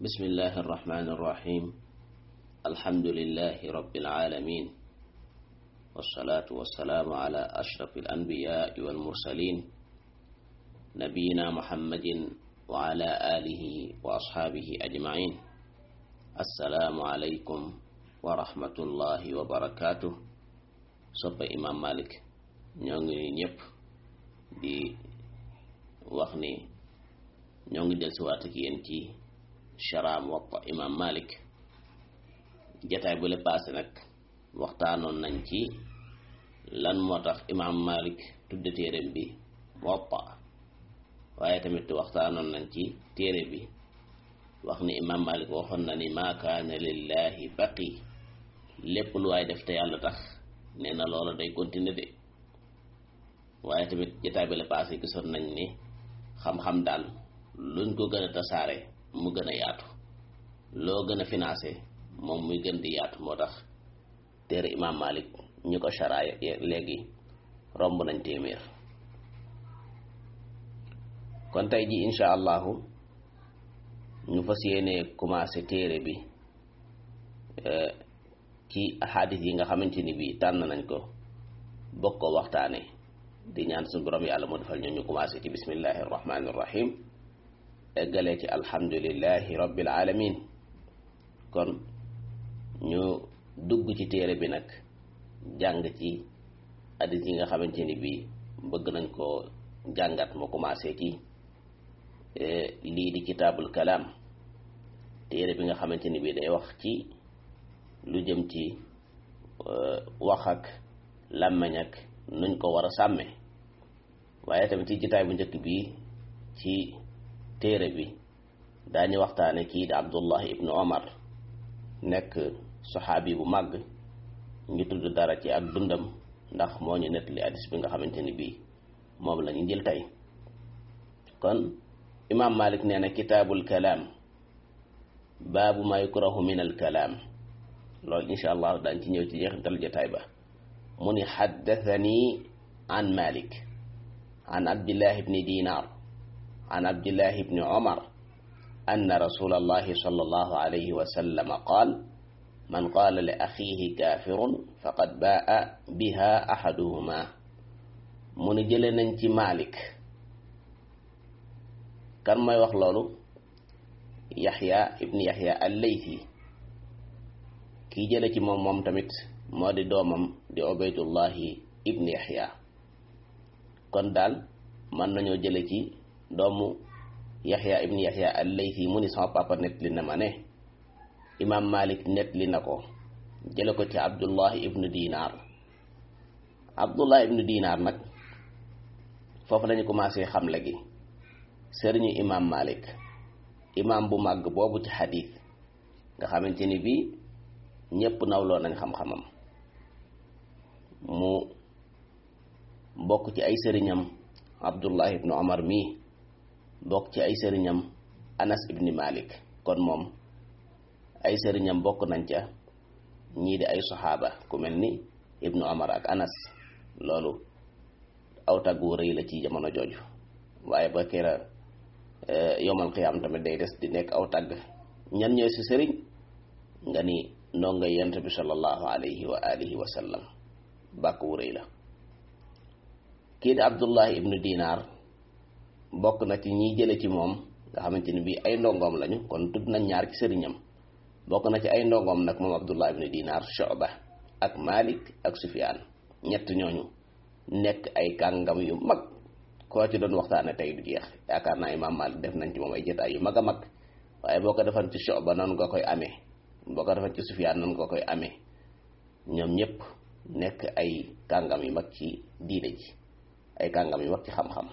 بسم الله الرحمن الرحيم الحمد لله رب العالمين والصلاة والسلام على أشرف الأنبياء والمرسلين نبينا محمد وعلى آله وأصحابه أجمعين السلام عليكم ورحمة الله وبركاته صب إمام مالك ñongi ñëpp di wax ni ñoo ngi del siwaat ak yéen ci chara Muwatta imam Malik jataay bu le paase nag waxtaanoon nañ ci lan moo tax imam Malik tudde téereem bi Muwatta waaye tamit waxtaanoon nañ ci téere bi wax ni imam Malik waxoon na ni maa kaana lillahi baqi lépp lu waay def te yàlla tax nee na loola day continuer de waaye tamit jataay bi le paase gisoon nañ ni xam-xam daal luñ ko gën a tasaare mu gën a yaatu loo gën a financé moom muy gën di yaatu moo tax téere imam Malik ñu ko charaay léegi romb nañ téeméer kon tey ji insha allahu ñu fas yéene commencé téere bi ci ahadis yi nga xamante ni bi tànn nañ ko bokk ko waxtaane di ñaan suñu borom yàlla mu defal ñu ñu commencé ci bismillahi irrahmani irrahim eggalee ci alhamdulillahi rabbil alamin kon ñu dugg ci téere bi nag jàng ci hadis yi nga xamante ni bi bëgg nañ ko jàngat mu commencé ci lii di kitaabul kalaam téere bi nga xamante ni bi day wax ci lu jëm ci wax ak làmmeñ ak nuñ ko war a sàmme waaye tamit ci jitaay bu njëkk bi ci téere bi daañu waxtaane kii di abdullah ibnu omar nekk saxaabi bu màgg ñu tudd dara ci ak dundam ndax moo ñu nettali hadis bi nga xamante ni bii moom la ñu jël tey kon imaam malik nee na kitaabul kalaam baabu ma yukrahu min al kalaam loolu insha allah daañ ci ñëw ci jeexintal jotaay ba mu ni xaddathani an malik an abdillah ibni dinar an abdillah ibni omar أن رسول الله صلى الله عليه وسلم قال من قال لأخيه كافر فقد باء بها أحدهما من جلنا مالك كان ما يخلو يحيى ابن يحيى الليثي كي جلتي موم موم تمت مودي دومم دي عبيد الله ابن يحيى كون دال من نانيو جلتي دومو yaxya ibn yaxya allaythi mu ni sama papa nettali na ma ne imam malik nettali na ko jële ko ci abdullah ibnu dinar abdullah ibnu dinar nag foofu lañu commencé xam léegi sëriñu imam malik imam bu màgg boobu ci xadis nga xamante ni bii ñépp nawloo nañ xam-xamam mu bokk ci ay sëriñam abdullah ibnu omar mii bokk ci ay sëriñam anas ibni malik kon moom ay sëriñam bokk nañ ca ñii di ay saxaaba ku mel ni ibnu omar ak anas loolu aw taggu rëy la ci jamono jooju waaye ba kera yomal xiyaam tamit day des di nekk aw tagg ñan ñooy si sëriñ nga ni noo nga yent bi sallallahu alayhi wa alihi wa sallam bàkk wu rëy la kii di abdullahi ibnu dinar bokk na ci ñiy jële ci moom nga xamante ni bii ay ndongoom lañu kon tudd nañ ñaar ci sëriñam bokk na ci ay ndongoom nag moom abdullah ibn dinar shuba ak malik ak sufyaan ñett ñooñu nekk ay kàngam yu mag koo ci doon waxtaane tey du jeex yaakaar naa imam malik def nañ ci moom ay jotaay yu mag a mag waaye boo ko defan ci shuba noonu nga koy amee boo ko defan ci sufyaan noonu nga koy amee ñoom ñëpp nekk ay kàngam yu mag ci diine ji ay kàngam yu mag ci xam-xam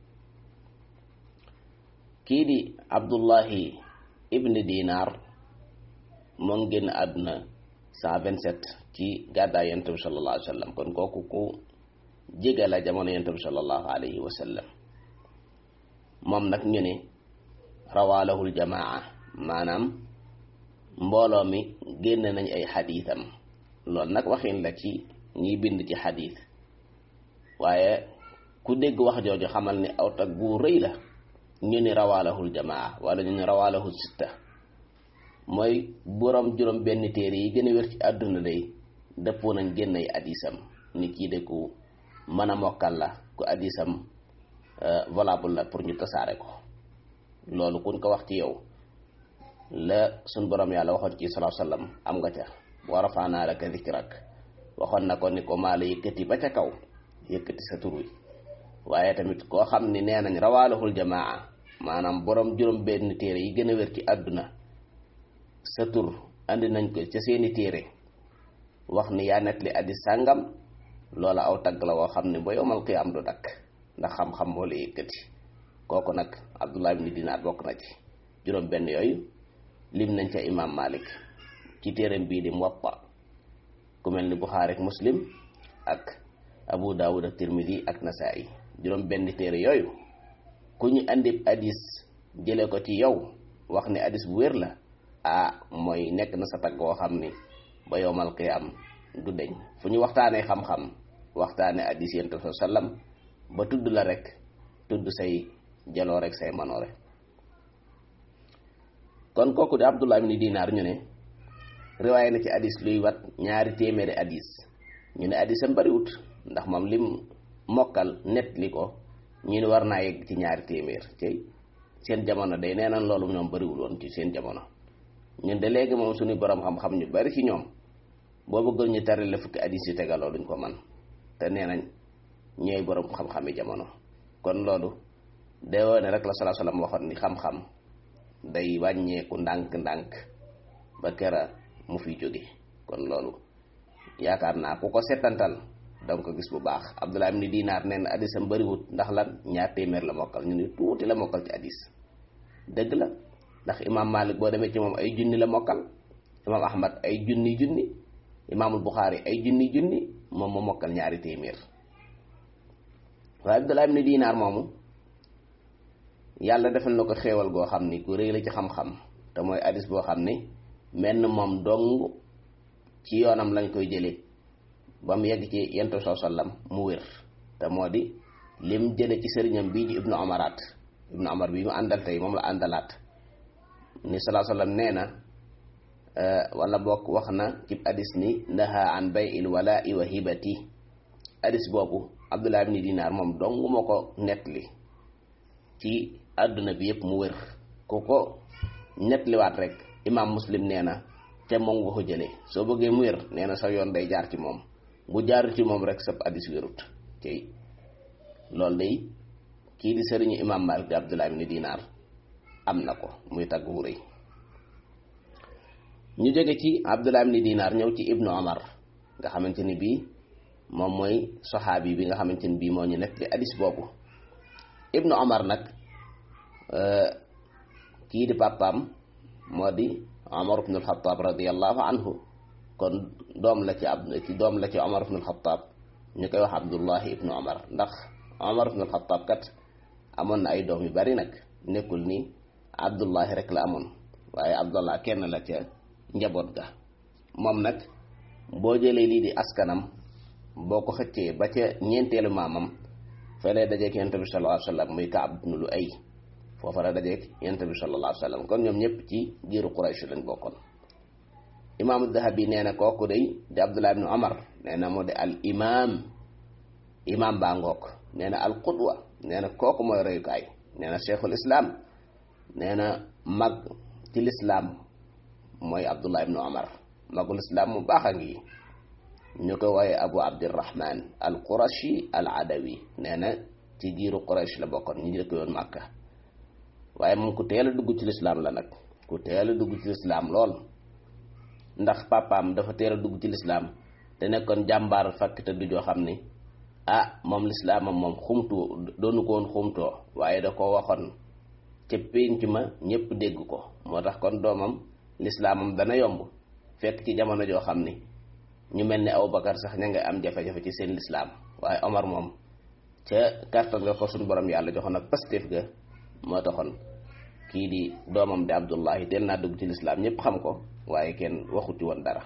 kii di abdullahi ibn dinar moom génn àdduna cent vingt sept ci gàddaay yonent bi sallallahu alayhi wa sallam kon kooku ku jege la jamono yonent bi sallallahu alayhi wa sallam moom nag ñu ne rawaalahul jamaa maanaam mbooloo mi génn nañ ay xadiisam loolu nag waxin la ci ñiy bind ci xadiis waaye ku dégg wax jooju xamal ni aw tag bu rëy la ñu ni rawaalahul jamaa wala ñu ni rawaalahul sitta mooy borom juróom benn téere yi gën a wér ci àdduna day dëppoo nañ génn ay addisam ni kii de ku mën a mokkal la ku addisam valable la pour ñu tasaare ko loolu kuñ ko wax ci yow la suñ borom yàlla waxoon ci salaa sallam am nga ca wa rafaanaa laka dikrak waxoon na ko ni ko maa la yëkkati ba ca kaw yëkkati sa tur wi waaye tamit koo xam ni nee nañ rawaalahul jamaa maanaam borom juróom benn téere yi gën a wér ci àdduna sa tur andi nañ ko ca seeni téere wax ni yaa net li addi sàngam loola aw tagg la woo xam ne ba yomal qiyaam du dakk ndax xam-xam moo la yëkkati kooku nag abdullah ibni dinaar bokk na ci juróom benn yooyu lim nañ ca imam malik ci téeram bii di muwatta ku mel ni buxaari ak muslim ak abu daawud ak tirmidi ak nasaa'i juróom benn téere yooyu ku ñu andi hadis jële ko ci yow wax ni hadis bu wér la ah mooy nekk na sa tagg woo xam ni ba yowmal qiyaam du deñ fu ñu waxtaanee xam-xam waxtaane hadis yent sa sallam ba tudd la rek tudd say jaloo rek say manoore kon kooku di abdullah ibni dinaar ñu ne riwaaye na ci hadis luy wat ñaari téeméeri hadis ñu ne hadisam bariwut ndax moom lim mokkal net li ko ñu ne war naa yegg ci ñaari téeméer ci seen jamono day nee nañ loolu ñoom bariwul woon ci seen jamono ñun de léegi moom suñu borom xam-xam ñu bari ci ñoom boo bëggoon ñu tari la fukki hadis yu tegaloo duñ ko man te nee nañ ñooy borom xam-xami jamono kon loolu day woone rek la salaa salaam waxoon ni xam-xam day wàññeeku ndànk-ndànk ba kera mu fi jóge kon loolu yaakaar naa ku ko setantal danga ko gis bu baax Abdullah ibn Dinaar nee na addisam bëriwut ndax lan ñaar téeméer la mokkal ñu ni tuuti la mokkal ci addis dëgg la ndax imaam Malik boo demee ci moom ay junni la mokkal imaam Ahmad ay junni junni imaamul Buxaari ay junni junni moom mu mokkal ñaari téeméer waaye Abdullah ibn Dinaar moomu yàlla defal na ko xéewal goo xam ni ku rëy la ci xam-xam te mooy addis boo xam ni menn moom dong ci yoonam lañ koy jëlee ba mu yegg ci yentu soo sallam mu wér te moo di lim jële ci sëriñam bii ji ibnu amaraat ibnu amar bi mu àndal tey moom la àndalaat ni salaa sallam nee na wala bokk wax na ci hadis ni naha an bay il walai wa hibati hadis boobu abdullah ibni dinaar moom dong moo ko nettali ci àdduna bi yëpp mu wér ku ko nettaliwaat rek imam muslim nee na te moom nga ko jëlee soo bëggee mu wér nee na sa yoon day jaar ci moom bu jaar ci moom rek sab addis wérut tey loolu day kii di sëriñu imam malik di abdullah ibni dinaar am na ko muy tagg wu rëy ñu jóge ci abdullah ibni dinaar ñëw ci ibnu omar nga xamante ni bii moom mooy saxaabi bi nga xamante ni bii moo ñu nekk di addis boobu ibnu omar nag kii di pàppaam moo di omar ibnu alxataab radiallahu anhu kon doom la ci ab ci doom la ci omar ibnu alxataab ñu koy wax abdullahi ibnu omar ndax omar ibnu alxataab kat amoon na ay doom yu bari nag nekkul ni abdullahi rek la amoon waaye abdullah kenn la ca njaboot ga moom nag boo jëlee lii di askanam boo ko xëccee ba ca ñeenteelu maamam felee dajeek yonent bi sallallahu alayhi wa sallam muy Kaab ibnu Lu'ay foofa la dajeek yonent bi sallallahu alayhi wa sallam kon ñoom ñëpp ci giiru Quraysh lañ bokkoon imaamu Dahabi nee na kooku day di Abdullah ibnu Omar nee na moo de al imaam imaam baa ngook nee na al qudwa nee na kooku mooy royukaay nee na cheikhul islam nee na mag ci lislaam mooy Abdullah ibnu Omar magul islam mu baax a ngi ñu ko waaye abu abdirahman al qurashi al adawi nee na ci giiru qurash la bokkoon ñu dëkk yoon màkka waaye moom ku teel a dugg ci lislaam la nag ku teel a dugg ci lislaam lool ndax papaam dafa teel a dugg ci lislaam te nekkoon jàmbaar fakk te du joo xam ni ah moom lislaamam moom xumtu doonu ko woon xumtoo waaye da ko waxoon ca pénc ma ñépp dégg ko moo tax kon doomam lislaamam dana yomb fekk ci jamono joo xam ni ñu mel ni Abubakar sax ña nga am jafe-jafe ci seen lislaam waaye Omar moom ca kartan nga ko suñu borom yàlla joxoon ak pastéef ga moo taxoon kii di doomam di Abdullahi teel naa dugg ci lislaam ñëpp xam ko waaye kenn waxuti woon dara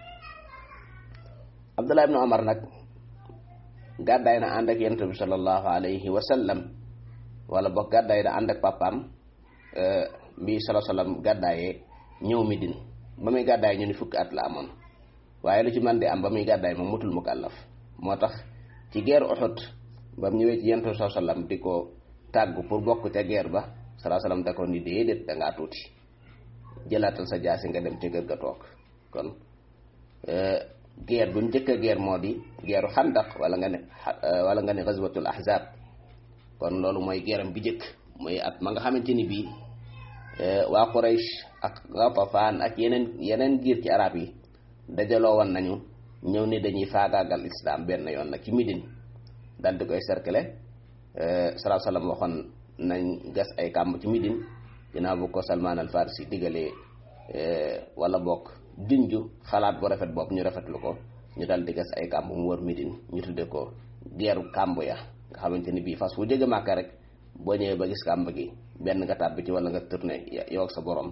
Abdullah ibnu Omar nag gàddaay na ànd ak yonent bi sallallahu alayhi wa sallam wala boog gàddaay na ànd ak papaam bi sallallahu sallam gàddaayee ñëw Medine ba muy gàddaay ñu ni fukki at la amoon waaye lu ci man di am ba muy gàddaay moom mutul mukallaf moo tax ci guerre Uhud ba mu ñëwee ci yentu saa sallam di ko tàggu pour bokk ca guerre ba salaa sallam da ko ni déedéet da ngaa tuuti jëlaatal sa jaasi nga dem ca kër ga toog kon guerre bu njëkk a guerre moo di guerre xandaq wala nga ne wala nga ne gazwatul ahzab kon loolu mooy guerre bi njëkk mooy at ma nga xamante ni bii waa Quraysh ak Ghatafaan ak yeneen yeneen giir ci arab yi dajaloo woon nañu ñëw ni dañuy faagaagal islam benn yoon nag ci Médine dal di koy cercle salaa sallam waxoon nañ gas ay kàmb ci Médine ginnaaw bu ko Salman al Farisi digalee wala bokk junju xalaat bu rafet boobu ñu rafetlu ko ñu dal di gas ay kàmb mu wër Médine ñu tudde ko geeru kàmb ya nga xamante ni bii fas fu jóge Màkka rek boo ñëwee ba gis kàmb gi benn nga tàbbi ci wala nga tourné yow ak sa borom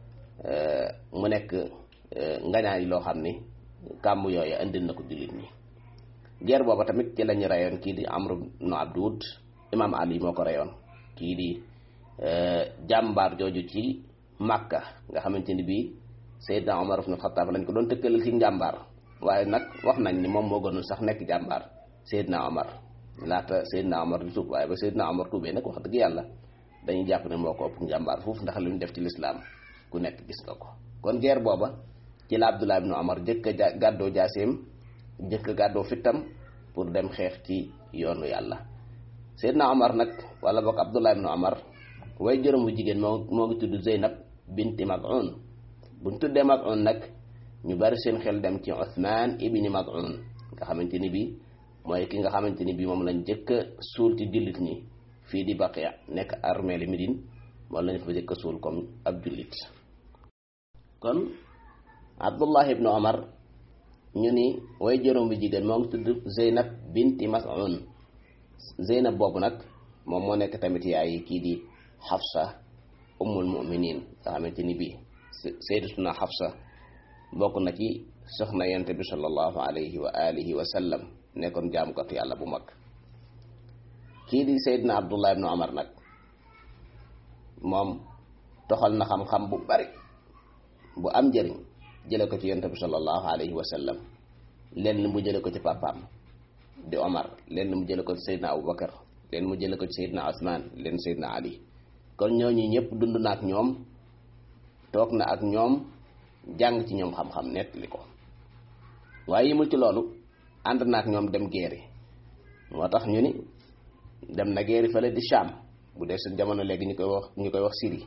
mu nekk ngañaay loo xam ni kàmb yooyu indil na ko jullit ñi guerre booba tamit ci lañu reyoon kii di Amr ibn Abdud imam Ali moo ko reyoon kii di jàmbaar jooju ci Makka nga xamante ni bii Seydina Omar ibn Khattab lañ ko doon tëkkalal ci njàmbaar waaye nag wax nañ ni moom moo gënul sax nekk jàmbaar Seydina Omar laata Seydina Omar di tuub waaye ba Seydina Omar tuubee nag wax dëgg yàlla dañuy jàpp ne moo ko ëpp njàmbaar foofu ndax li ñu def ci lislaam ku nekk gis nga ko kon guerre booba ci la Abdullah ibn Omar jëkk a gàddoo jaaseem jëkk a gàddoo fittam pour dem xeex ci yoonu yàlla Seydina Omar nag wala boog Abdullah ibn Omar way jërëm bu jigéen moo moo ngi tudd Zeynab binti Maz'un buñ tuddee Maz'un nag ñu bari seen xel dem ci Uthman ibni Maz'un nga xamante ni bii mooy ki nga xamante ni bii moom lañ jëkk a suul ci jullit ñi fii di Baqiya nekk armée li Médine moom lañ fa jëkk a suul comme ab jullit kon Abdullah ibn Omar ñu ni way juróom bi jigéen moo ngi tudd Zeynab binti Mas'un Zeynab boobu nag moom moo nekk tamit yaay kii di Xafsa ummul muminin nga xamante ni bii sayyidatuna Xafsa bokk na ci soxna yonent bi sallallahu alayhi wa alihi wa sallam nekkoon jaamukatu yàlla bu mag kii di Seydina Abdullah ibn Omar nag moom toxal na xam-xam bu bari bu am njëriñ jële ko ci yonent bi sallallahu alayhi wa sallam lenn mu jële ko ci papaam di Omar lenn mu jële ko ci Seydina Aboubacar lenn mu jële ko ci Seydina Ousmane lenn Seydina Ali kon ñooñu ñëpp dund na ak ñoom toog na ak ñoom jàng ci ñoom xam-xam nettali ko waaye yimul ci loolu ànd na ak ñoom dem guerre moo tax ñu ni dem na guerre fële di Sham bu dee seen jamono léegi ñu koy wax ñu koy wax Syrie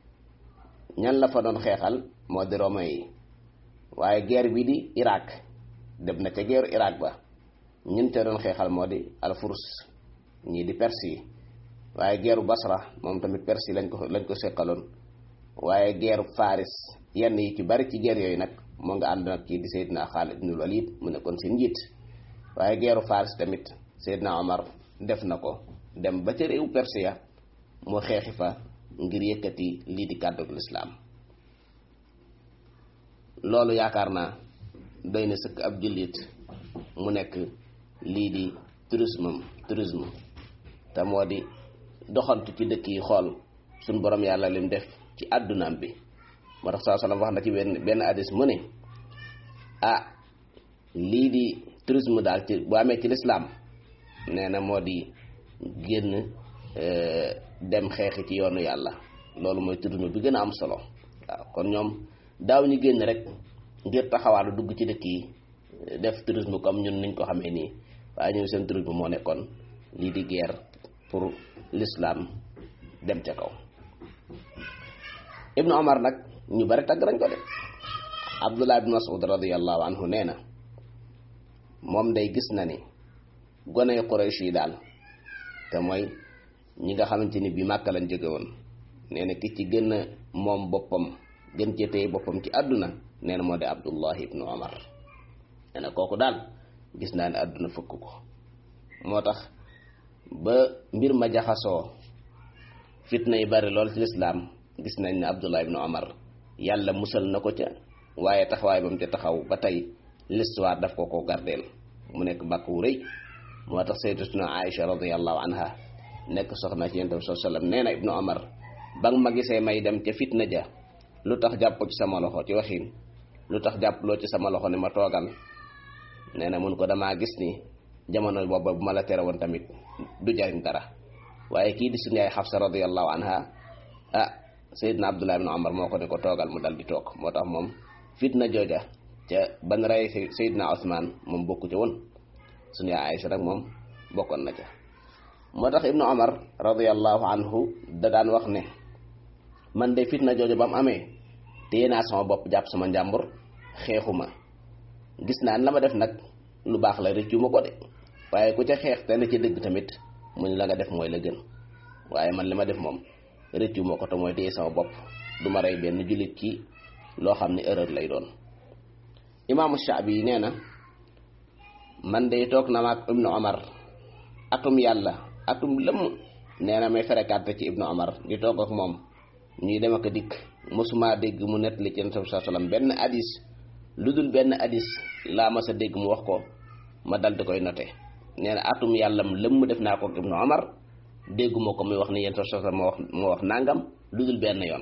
ñan la fa doon xeexal moo di romain yi waaye guerre bi di Irak dem na ca guerre Irak ba ñun te doon xeexal moo di alfurs ñii di Perse yi waaye guerre Basra moom tamit Perse yi lañ ko lañ ko seqaloon waaye guerre Faris yenn yi ci bari ci guerre yooyu nag moo nga ànd nag kii di Seydina Xaalid ibnul Walid mu nekkoon seen njiit waaye guerre Faris tamit Seydina Omar def na ko dem ba ca réew Perse ya mu xeexi fa ngir yëkkati lii di kàddug lislaam loolu yaakaar naa doy na sëkk ab jullit mu nekk lii di tourisme tourisme te moo di doxantu ci dëkk yi xool suñ borom yàlla lim def ci àddunaam bi moo tax saa sallam wax na ci benn benn hadis mu ne ah lii di tourisme daal ci bu amee ci lislaam nee na moo di génn dem xeexi ci yoonu yàlla loolu mooy tourisme bi gën a am solo waaw kon ñoom daaw ñu génn rek ngir taxawaalu dugg ci dëkk yi def tourisme comme ñun niñ ko xamee nii waaye ñoom seen tourisme moo nekkoon lii di guerre pour l'islam dem ca kaw ibnu omar nag ñu bari tagg nañ ko de abdullah ibn mas'ud radiallahu anhu nee na moom day gis na ni goney quraysh yi daal te mooy ñi nga xamante ni bi màkka lañ jóge woon nee na ki ci gën a moom boppam gën cee téye boppam ci àdduna nee na moo di abdullah ibnu omar nee na kooku daal gis naa ne àdduna fëkk ko moo tax ba mbir ma jaxasoo fitna yi bari lool ci lislaam gis nañ ne abdullah ibnu omar yàlla musal na ko ca waaye taxawaay ba mu ca taxaw ba tey l'histoire daf ko ko gardeel mu nekk bàkk wu rëy moo tax sayyidatuna Aïcha radiyallahu anha nekk soxna ci yonent bi sallallahu alayhi wasallam nee na ibnu omar ba nga ma gisee may dem ca fitna ja lu tax jàpp ci sama loxo ci waxin lu tax jàppaloo ci sama loxo ne ma toogal nee na mun ko damaa gis ni jamono booba bu ma la tere woon tamit du jariñ dara waaye kii di suñu yaay Xafsa radiyallahu anha ah Seydina Abdullah ibn Omar moo ko ne ko toogal mu dal di toog moo tax moom fitna jooja ca ban rey Seydina Ousmane moom bokku ca woon suñu yaay Aïcha nag moom bokkoon na ca moo tax ibnu Omar radiyallahu anhu da daan wax ne man de fitna jooja ba mu amee téye naa sama bopp jàpp sama njàmbur xeexuma gis naa la ma def nag lu baax la rëccu ma ko de waaye ku ca xeex te ne ci dëgg tamit mu ne la nga def mooy la gën waaye man li ma def moom rëccu ma ko te mooy téye sama bopp du ma rey benn jullit ci loo xam ne erreur lay doon imaamu Shaabi yi nee na man de toog na maag ibnu Omar atum yàlla atum lëmm nee na may fréquenté ci ibnu Omar di toog ak moom ñuy dem ak dikk mosuma dégg mu nettali ci Yonent bi sallam benn hadis lu dul benn hadis laa ma sa dégg mu wax ko ma dal di koy noté nee na atum yàllam lëmm def naa ko ak ibnu Omar dégguma ko muy wax ni Yonent bi sallam moo wax moo wax nangam lu dul benn yoon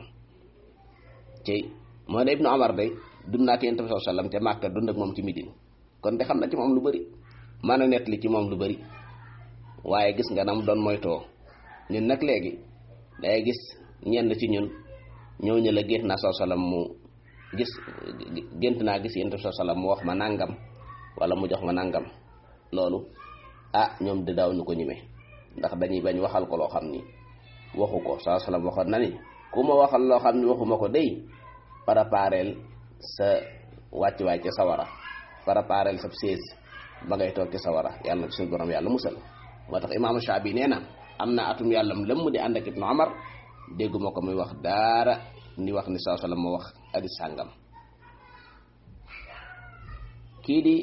ci moo ne ibnu Omar day dund naa ci Yonent bi sallam te Màkka dund ak moom ci Midine kon de xam na ci moom lu bëri mën a nettali ci moom lu bëri waaye gis nga nam doon moytoo ñun nag léegi day gis ñenn ci ñun ñëw ñu la gént naa soo salam mu gis gént naa gis yéen soo salam mu wax ma nangam wala mu jox ma nangam loolu ah ñoom di daw ñu ko ñime ndax dañuy bañ waxal ko loo xam ni waxu ko soo salam waxoon na ni ku ma waxal loo xam ni waxuma ko day prépareel sa wàccuwaay ca sawara prépareel sa sées ba ngay toog ci sawara yàlla suñu borom yàlla musal moo tax imaamu Shaabi nee na am na atum yàllam lëmm di ànd ak ibnu Omar dégguma ko muy wax daara ni wax ni saa sallam moo wax adi sàngam kii di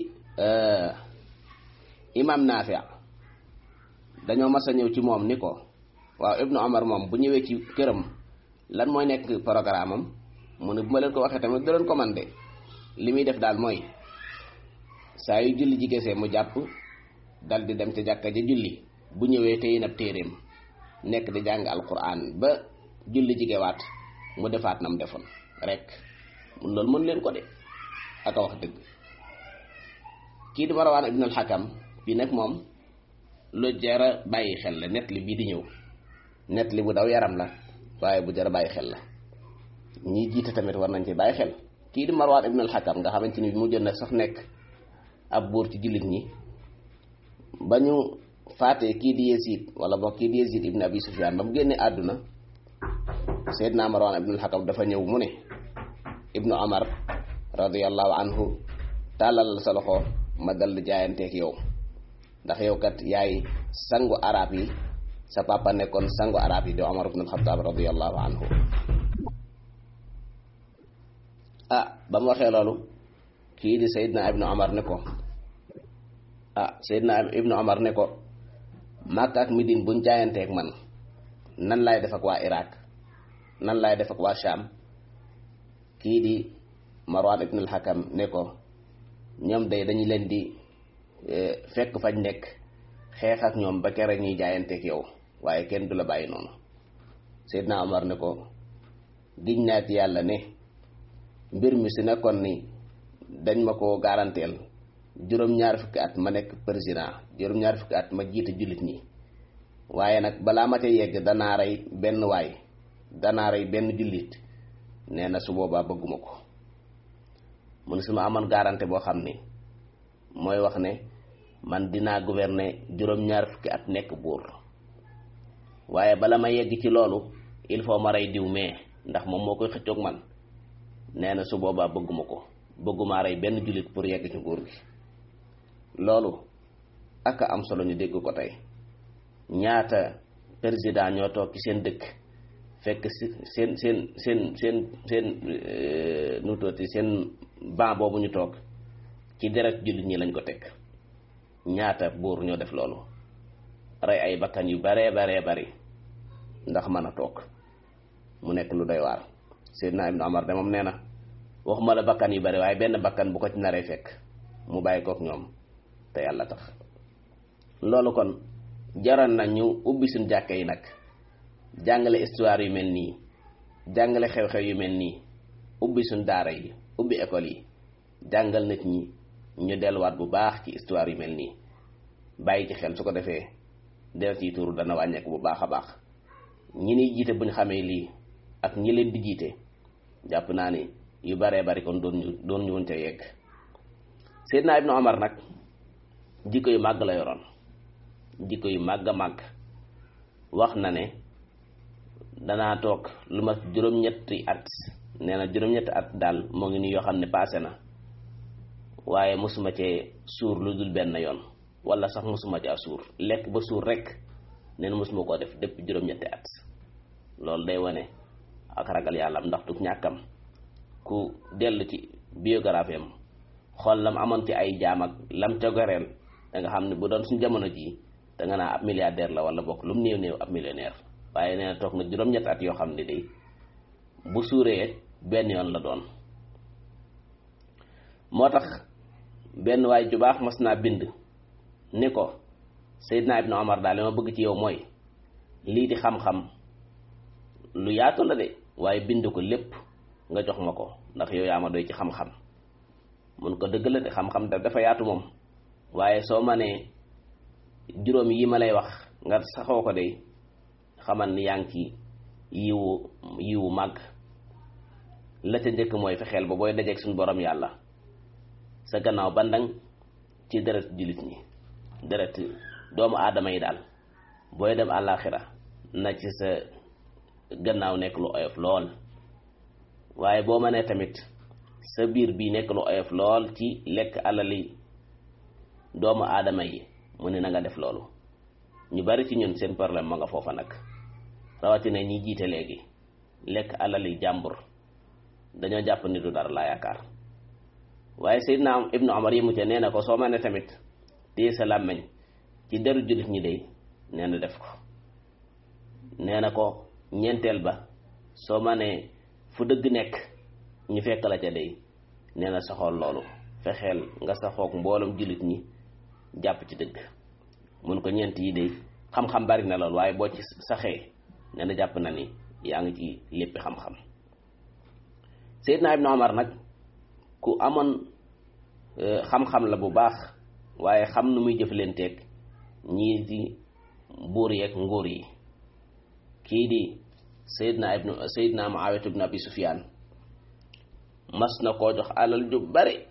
imam Naafi dañoo mas a ñëw ci moom ni ko waaw ibnu Omar moom bu ñëwee ci këram lan mooy nekk programme am mu ne bu ma leen ko waxee tamit da leen ko man de li muy def daal mooy saa yu julli jigesee mu jàpp dal di dem ca jàkka ja julli bu ñëwee tey nab téeréem nekk di jàng alquran ba julli jigewaat mu defaat nam defoon rek mun loolu mën leen ko de aka wax dëgg kii di Marwaan ibn al-Hakam bi nag moom lu jara bàyyi xel la net li bii di ñëw net li bu daw yaram la waaye bu jara bàyyi xel la ñi jiite tamit war nañ ci bàyyi xel kii di Marwaan ibn al-Hakam nga xamante ni mu jën na sax nekk ab buur ci jullit ñi ba ñu faatee kii di Yazid wala boog kii di Yazid ibn Abi Sufyan ba mu génne àdduna Seydina Marwan ibn al-Hakam dafa ñëw mu ne ibnu Omar radiyallahu anhu tàllal sa loxo ma dal di jaayanteeg yow ndax yow kat yaay sangu arab yi sa papa nekkoon sangu arab yi di Omar ibn al-Khattab radiyallahu anhu ah ba mu waxee loolu kii di Seydina ibnu Omar ne ko ah Seydina ibnu Omar ne ko Makka ak Midine buñ jaayanteeg man nan laay def ak waa Irak nan laay def ak waa Sham kii di Marwan ibn al-Hakam ne ko ñoom day dañu leen di fekk fañ nekk xeex ak ñoom ba kere ñuy jaayanteeg yow waaye kenn du la bàyyi noonu Seydina Omar ne ko giñ naa ci yàlla ne mbir mi si nekkoon ni dañ ma ko garanteel juróom-ñaar fukki at ma nekk président juróom-ñaar fukki at ma jiite jullit ñi waaye nag balaa ma ca yegg danaa rey benn waay danaa rey benn jullit nee na su boobaa bëgguma ko mu ne su ma amoon garantie boo xam ni mooy wax ne man dinaa gouverner juróom-ñaar fukki at nekk buur waaye bala ma yegg ci loolu il faut ma rey diw mais ndax moom moo koy xëccoog man nee na su boobaa bëgguma ko bëgguma rey benn jullit pour yegg ci nguur gi loolu ak am solo ñu dégg ko tey ñaata président ñoo toog ci seen dëkk fekk si seen seen seen seen seen nu tooti seen ban boobu ñu toog ci deret jullit ñi lañ ko teg ñaata buur ñoo def loolu rey ay bakkan yu baree baree bari ndax mën a toog mu nekk lu doy waar Seydina Ibnu Omar de moom nee na waxuma la bakkan yu bari waaye benn bakkan bu ko ci naree fekk mu bàyyi kook ñoom te yàlla tax loolu kon jaroon na ñu ubbi suñ jàkka yi nag jàngale histoire yu mel nii jàngale xew-xew yu mel nii ubbi suñ daara yi ubbi école yi jàngal nit ñi ñu delluwaat bu baax ci histoire yu mel nii bàyyi ci xel su ko defee deret yi tuuru dana wàññeeku bu baax a baax ñi niy jiite buñ xamee lii ak ñi leen di jiite jàpp naa ni yu baree bari kon doon ñu doon ñu woon ca yegg Seydina Ibnu Omar nag jikko yu màgg la yoroon jikko yu màgg a màgg wax na ne danaa toog lu ma juróom-ñetti at nee na juróom-ñetti at daal moo ngi nii yoo xam ne paase na waaye mosuma cee suur lu dul benn yoon wala sax mosuma caa suur lekk ba suur rek nee na mosuma koo def depuis juróom-ñetti at loolu day wane ak ragal yàlla am ndax du ñàkkam ku dellu ci biographie am xool lam amoon ci ay jaam ak lam tegoreel da nga xam ne bu doon suñ jamono jii da nga naa ab milliardaire la wala bokk lu mu néew néew ab millionnaire waaye nee na toog na juróom-ñetti at yoo xam ne day bu suuree benn yoon la doon moo tax benn waay ju baax mas naa bind ni ko Seydina Ibnu Omar daal li ma bëgg ci yow mooy lii di xam-xam lu yaatu la de waaye bind ko lépp nga jox ma ko ndax yow yaa ma doy ci xam-xam mun ko dëgg la de xam-xam da dafa yaatu moom waaye soo ma nee juróom yi ma lay wax nga saxoo ko de xamal ni yaa ngi ci yiwu yiwu màgg la ca njëkk mooy fexeel ba booy dajeeg suñu borom yàlla sa gannaaw bandang ci deret jullit ñi deret doomu aadama yi daal booy dem àllaaxira na ci sa gannaaw nekk lu oyof lool waaye boo ma nee tamit sa biir bi nekk lu oyof lool ci lekk alali doomu aadama yi mu ne na nga def loolu ñu bari ci ñun seen problème ma nga foofa nag rawatina ñi jiite léegi lekk alali jàmbur dañoo jàpp ni du dara laa yaakaar waaye Seydina Ibnu Omar yi mu ca nee na ko soo ma ne tamit téye sa làmmeñ ci deru jullit ñi dey nee na def ko nee na ko ñeenteel ba soo ma ne fu dëgg nekk ñu fekk la ca dey nee na saxool loolu fexeel nga saxoog mbooloom jullit ñi jàpp ci dëgg mun ko ñeent yi dey xam-xam bari na lool waaye boo ci saxee nee na jàpp na ni yaa ngi ci léppi xam-xam Seydina Ibnu Omar nag ku amoon xam-xam la bu baax waaye xam nu muy jëflanteeg ñii di buur yeeg nguur yi kii di Seydina Ibnu Seydina Muawiyatu ibnu Abi Sufyaan mas na koo jox alal ju bari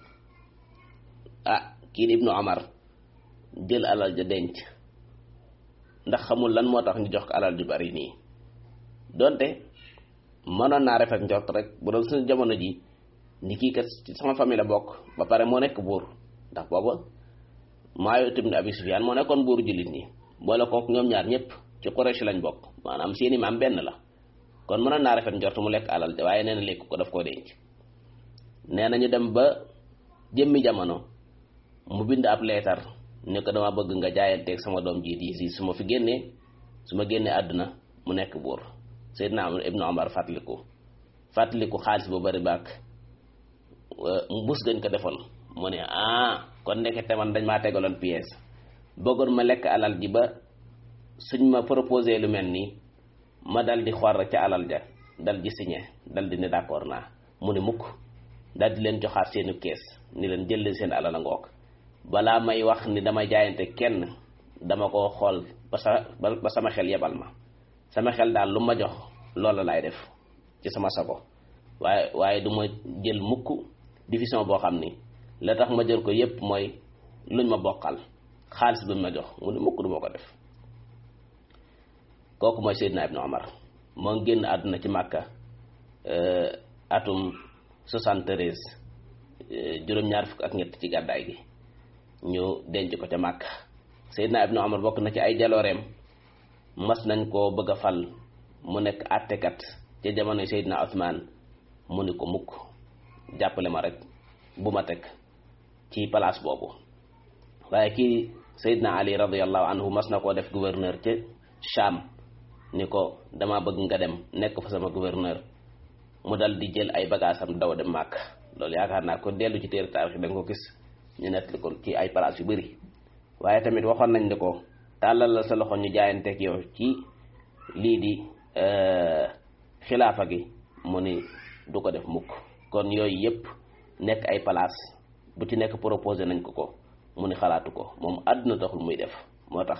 ah kii di Ibnu Omar jël alal ja denc ndax xamul lan moo tax ñu jox ko alal ju bari nii donte mënoon naa rafet njort rek bu doon suñu jamono ji ni kii kat ci sama famille la bokk ba pare moo nekk buur ndax booba Muawiya ibn Abi Sufyaan moo nekkoon buuru jullit ñi boole kook ñoom ñaar ñëpp ci Quraysh lañ bokk maanaam seeni maam benn la kon mënoon naa rafet njort mu lekk alal de waaye nee na lekk ko daf koo denc nee na ñu dem ba jëmmi jamono mu bind ab leetar ne ko dama bëgg nga jaayanteeg sama doom ji di si su ma fi génnee su ma génnee àdduna mu nekk buur Seydina Ibnu Omar fàttaliku fàttaliku xaalis bu bari baak mbus gañ ko defoon mu ne ah kon ndekete man dañ maa tegaloon pièce bëggoon ma lekk alal ji ba suñ ma proposé lu mel nii ma dal di xor ca alal ja dal di signé dal di ne d'accord naa mu ne mukk dal di leen joxaat seenu kees ni leen jël seen alal a ngoog balaa may wax ni dama jaayante kenn dama ko xool ba sa ba sama xel yebal ma sama xel daal lu ma jox loola laay def ci sama sago waaye waaye du ma jël mukk division boo xam ni la tax ma jël ko yépp mooy luñ ma bokkal xaalis bi ma jox mu ne mukk du ma ko def kooku mooy Seydina Ibnu Omar moo génn àdduna ci Màkka atum 73 juróom-ñaar fukk ak ñett ci gàddaay gi ñu denc ko ca Màkka Seydina Ibnu Omar bokk na ci ay jalooreem mas nañ koo bëgg a fal mu nekk àttekat ca jamono Seydina Othman mu ni ko mukk jàppale ma rek bu ma teg ci place boobu waaye kii Seydina Ali radiyallahu anhu mas na koo def gouverneur ca Cham ni ko dama bëgg nga dem nekk fa sama gouverneur mu dal di jël ay bagaasam daw dem màkk loolu yaakaar naa ko dellu ci téere taarix da nga ko gis ñu nettali ko ci ay place yu bëri waaye tamit waxoon nañ ni ko tàllal la sa loxo ñu jaayanteeg yow ci lii di xilaafa gi mu ni du ko def mukk kon yooyu yëpp nekk ay place bu ci nekk proposé nañ ko ko mu ni xalaatu ko moom àdduna taxul muy def moo tax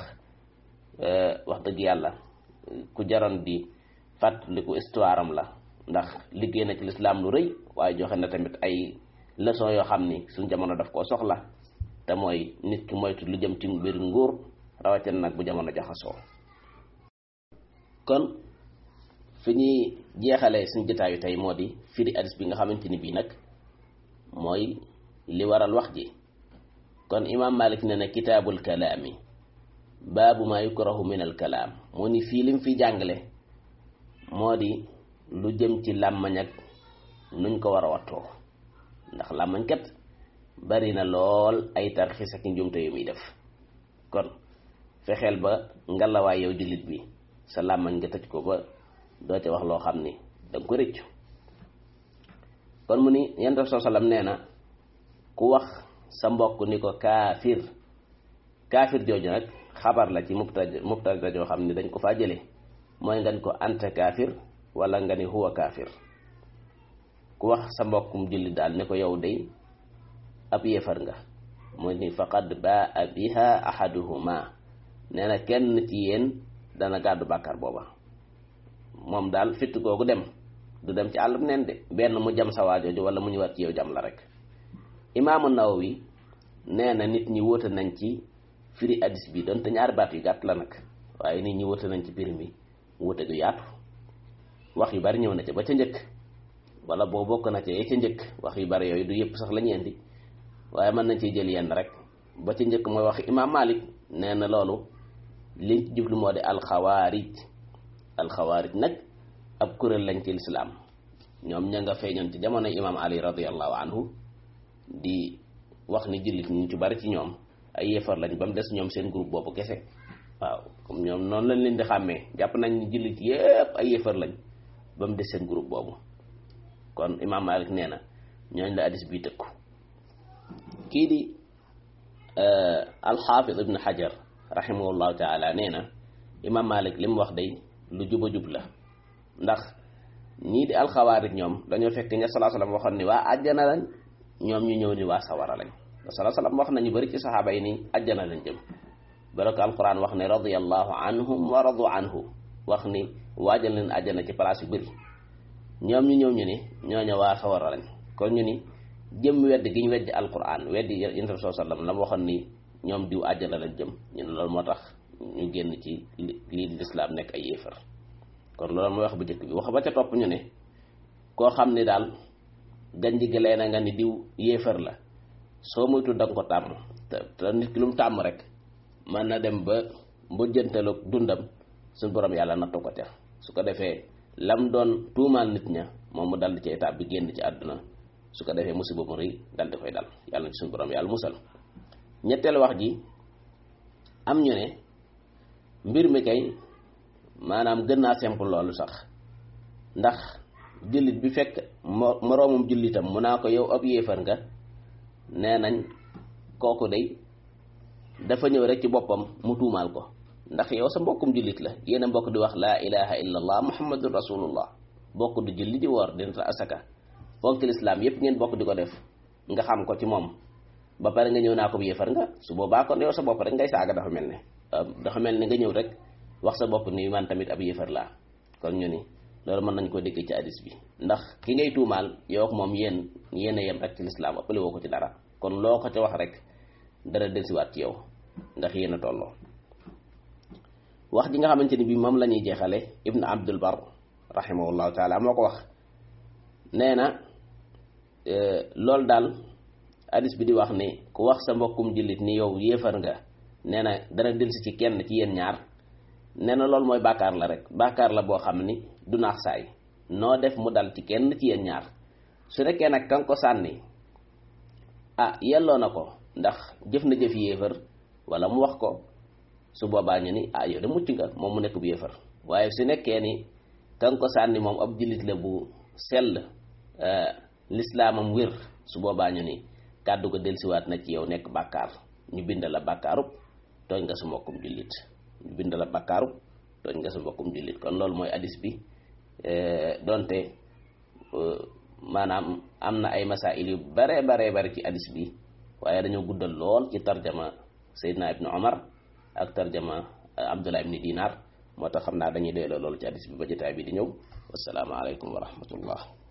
wax dëgg yàlla ku jaroon di fàttaliku histoire am la ndax liggéey na ci lislaam lu rëy waaye joxe na tamit ay leçon yoo xam ni suñ jamono daf koo soxla te mooy nit ki moytu lu jëm ci mbir nguur rawatina nag bu jamono jaxasoo kon fi ñuy jeexalee suñ jotaayu tey moo di firi hadis bi nga xamante ni bii nag mooy li waral wax ji kon imaam Malik ne na kitaabul kalaami baabu maa yukrahu min al kalaam moo ni fii lim fi jàngale moo di lu jëm ci làmmañ ak nuñ ko war a wattoo ndax làmmañ kat bari na lool ay tarxis ak njumte yu muy def kon fexeel ba ngalawaay yow jullit bi sa làmmañ nga tëj ko ba doo ca wax loo xam ni danga ko rëccu kon mu ni yonent bi sallam nee na ku wax sa mbokk ni ko kaafir kaafir jooju nag xabar la ci mubtada mubtada joo xam ni dañ ko faa jële mooy nga ni ko anta kaafir wala nga ni huwa kaafir ku wax sa mbokkum julli daal ne ko yow day ab yéefar nga mu ni faqad baa biha ahaduhuma nee na kenn ci yéen dana gàddu bàkkaar booba moom daal fitt googu dem du dem ci àllum neen de benn mu jam sa waajooju wala mu ñu war ci yow jam la rek imaamu Nawawi nee na nit ñi wóote nañ ci firi hadis bi donte ñaari baat yu gàtt la nag waaye nit ñi wóote nañ ci firi mi wóote gu yaatu wax yu bari ñëw na ca ba ca njëkk wala boo bokk na ca yee ca njëkk wax yu bari yooyu du yëpp sax la ñu indi waaye mën nañ ciy jël yenn rek ba ca njëkk mooy wax imaam Malik nee na loolu liñ ci jublu moo di alxawaarij alxawaarij nag ab kuréel lañ ci lislaam ñoom ña nga feeñoon ci jamono imaam Ali radiallahu anhu di wax ni jullit ñu ci bari ci ñoom ay yéefar lañ ba mu des ñoom seen groupe boobu kese waaw comme ñoom noonu lañ leen di xàmmee jàpp nañ ni jullit yépp ay yéefar lañ ba mu des seen groupe boobu kon imaam Malik nee na ñooñ la hadis bii tëkku kii di alxaafid ibn xajar rahimahullahu taala nee na imaam Malik li mu wax day lu juba jub la ndax ñii di alxawaarij ñoom dañoo fekk ña salaa salaam waxoon ni waa àjjana lañ ñoom ñu ñëw ni waa sawara lañ salaa salaam wax nañu bari ci saxaaba yi ni àjjana lañ jëm baraka alquran wax ne radiyallahu anhum wa radu anhu wax ni waajal leen àjjana ci place yu bëri ñoom ñu ñëw ñu ni ñooña waa sawara lañ kon ñu ni jëm wedd gi ñu weddi alquran weddi yonent bi sallam la mu waxoon ni ñoom diw àjjana lañ jëm ñu ne loolu moo tax ñu génn ci lii di lislaam nekk ay yéefar kon loolu mooy wax bu njëkk bi wax ba ca topp ñu ne koo xam ni daal ganji gi lay na nga ni diw yéefar la soo moytu da nga ko tàmm te te nit ki lu mu tàmm rek mën na dem ba mbujjantalu dundam suñu borom yàlla nattu ko ca su ko defee lam doon tuumaal nit ña moom mu dal ci étape bi génn ci àdduna su ko defee musiba mu rëy dal di koy dal yàlla na ci suñu borom yàlla musal ñetteelu wax ji am ñu ne mbir mi kay maanaam gën naa simple loolu sax ndax jullit bi fekk moroomum jullitam mu naa ko yow ab yéefar nga nee nañ kooku day dafa ñëw rek ci boppam mu tuumaal ko ndax yow sa mbokkum jullit la yéen a mbokk di wax laa ilaha illa allah muhammadun rasulullah bokk di julli di woor dina asaka fonk lislaam yépp ngeen bokk di ko def nga xam ko ci moom ba pare nga ñëw naa ko bu yéefar nga su boobaa kon yow sa bopp rek ngay saaga dafa mel ne dafa mel ni nga ñëw rek wax sa bopp ni man tamit ab yéefar laa kon ñu ni loolu mën nañ ko dégg ci hadis bi ndax ki ngay tuumaal yow ak moom yéen yéen a yem rek ci lislaam ëppale woo ko ci dara kon loo ko ca wax rek dara delsiwaat ci yow ndax yéen a tolloo wax ji nga xamante ni bii moom la ñuy jeexale ibn abdul bar rahimahullahu taala moo ko wax nee na loolu daal hadis bi di wax ni ku wax sa mbokkum jullit ni yow yéefar nga nee na dana delsi ci kenn ci yéen ñaar nee na loolu mooy bàkkaar la rek bàkkaar la boo xam ni du naax saay noo def mu dal ci kenn ci yéen ñaar su nekkee nag kan ko sànni ah yelloo na ko ndax jëf na jëf yéefar wala mu wax ko su boobaa ñu ni ah yow de mucc nga moom mu nekk bu yéefar waaye su nekkee ni kan ko sànni moom ab jullit la bu sell lislaamam wér su boobaa ñu ni kàddu ko delsiwaat na ci yow nekk bàkkaar ñu bind la bàkkaarub tooñ nga sa mbokkum jullit ñu bind la bàkkaarub tooñ nga sa mbokkum jullit kon loolu mooy hadis bi donte maanaam am na ay masail yu bare bare bare ci hadis bi waaye dañoo guddal lool ci tarjama Seydina ibnu Omar ak tarjama Abdullah ibni Dinar moo tax xam naa dañuy doyloo loolu ci hadis bi ba jotaay bi di ñëw wassalaamu aleykum wa rahmatullah